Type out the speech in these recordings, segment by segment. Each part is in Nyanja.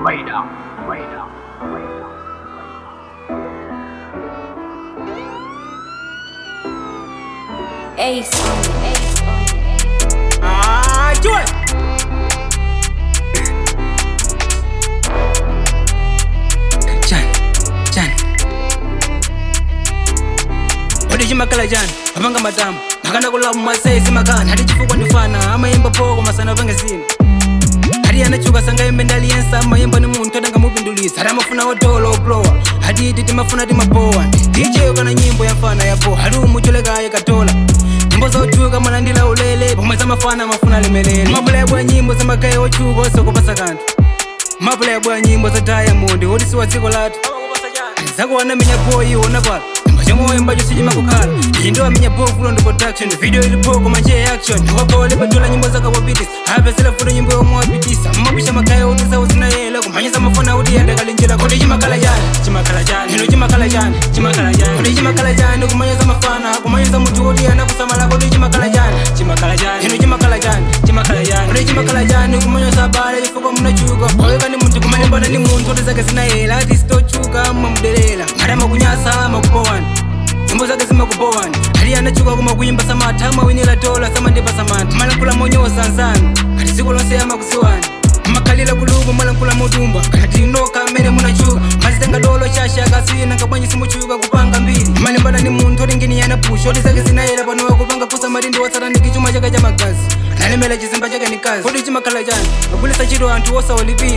Radar, radar, radar. Ace on it, ace on it, ace. Ah, do it. Jan, Jan. Odi chimakala Jan, apanga matamu. Akana kula mumasesi makana, hadi chifukwa ndifana. Amayimba poko masana pange zina. Hadi anachuka sanga yembe ndaliyensa amayimba ni munthu atanga mupindulisa. Hadi amafuna odolo oplowa. Hadi iti timafuna timapowa. DJ ukana nyimbo ya mfana yapo. Hadi umucholekaye katola. nyimbo zochuka mwalandila ulele pomwe zamafana mafuna lemelele mapulebwa ya nyimbo zamagaye ochuka osokopasa kanthu mapulebwa ya nyimbo za diamond odisiwa dziko lathu zakuwana minya boyi ona pala nyimbo chomwe mbacho sichimakukhala iyi ndo amenya bovulo ndi production video ilipoko manje action ndikwapaole padula nyimbo zakawapitis apesela futo nyimbo yomwe wapitisa mmapisha magaye otisa uzinayela kumanyisa mafana kuti yandakalinjira kodi chimakhala chani chimakhala chani ino chimakhala chani chimakhala chani kodi chimakhala chani kumanyisa mafana kumanyisa munthu kuti anakusamala kodi chimakhala chani chimakhala chani ino chimakhala chani chimakhala chani kodi chimakhala chani kumanyisa bale chifukwa munachuka oyeka ni munthu kumalimbana ni munthu kuti zake zinayela ati sitochuka mmamudelela adama kunyasa makupowani nyimbo zake zimakupowani ali anachuka kuma kuyimba samatha amawinira dola samandipa samantha malankhula monyosa nzanu ati dziko lonse amakuziwani makhalira kuluku malankhula modumba kati noka mmene munachuka mazitenga dolo shasha kasina ngabwanyi simuchuka kupanga mbiri malimbana ni munthu oti ngini yanapusha oti zake zinayera panowa kupanga kusa matindi wasataniki chuma chake cha magazi nalemera chisimba chake ni kazi kodi chimakhala chani magulisa chito anthu osawalipira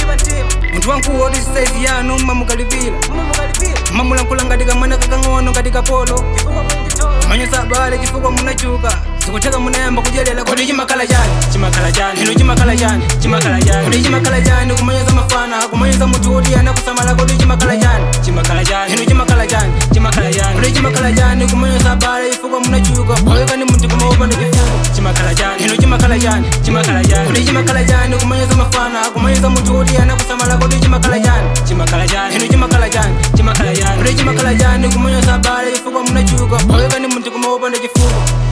munthu wankulu oti saizi yanu mamukalipira mamulankhula ngati kamwana kakang'ono ngati kapolo manyosa abale chifukwa munachuka zikutheka munayamba kudyerera kodi chimakhala chani chimakhala chani ino chimakhala chani chimakhala chani kodi chimakhala chani kumanyoza mafana kumanyoza munthu woti anakusamala kodi chimakhala chani chimakhala chani ino chimakhala chani chimakhala chani kodi chimakhala chani kumanyoza abale chifukwa munachuka oyeka ni munthu kumaopanda chifuko chimakhala chani ino chimakhala chani chimakhala chani kodi chimakhala chani kumanyoza mafana kumanyoza munthu woti anakusamala kodi chimakhala chani chimakhala chani ino chimakhala chani chimakhala chani kodi chimakhala chani kumanyoza abale chifukwa munachuka oyeka ni munthu kumaopanda chifuko